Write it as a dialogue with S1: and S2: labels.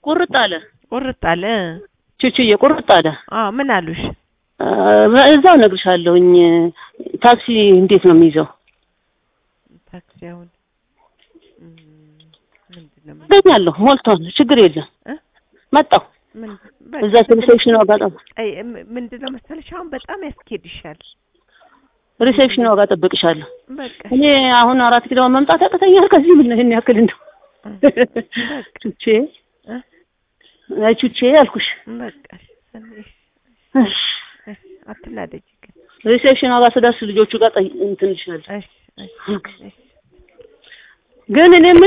S1: ቁርጥ አለ
S2: ቁርጥ አለ
S1: ቹቹዬ ቁርጥ አለ
S2: አዎ ምን አሉሽ
S1: አ፣ እዛው እነግርሻለሁኝ ታክሲ እንዴት ነው የሚይዘው
S2: ታክሲ አሁን እም፣ ምንድን ነው ምን-
S1: አገኛለሁ ሞልቷል ችግር የለም
S2: እ?
S1: መጣሁ
S2: ምን
S1: እዛ ሪሴፕሽን ዋጋ ጠብ
S2: አይ እም- ምንድን ነው መሰለሽ አሁን በጣም ያስኬድሻል
S1: ሪሴፕሽን ዋጋ ጠብቅሻለሁ
S2: በቃ
S1: እኔ አሁን አራት ኪሎ መምጣት ያቅተኛል ከዚህ ምን ይሄን ያክል እንደው ቹቼ
S2: እ?
S1: አይ ቹቼ አልኩሽ
S2: በቃ እሺ፣
S1: እሺ
S2: እሺ፣ አትናደጂ ግን
S1: ሪሴፕሽን ዋጋ ስደርስ ልጆቹ ጋር ጠይ- እንትን እልሻለሁ
S2: እሺ እሺ እሺ
S1: ግን እኔ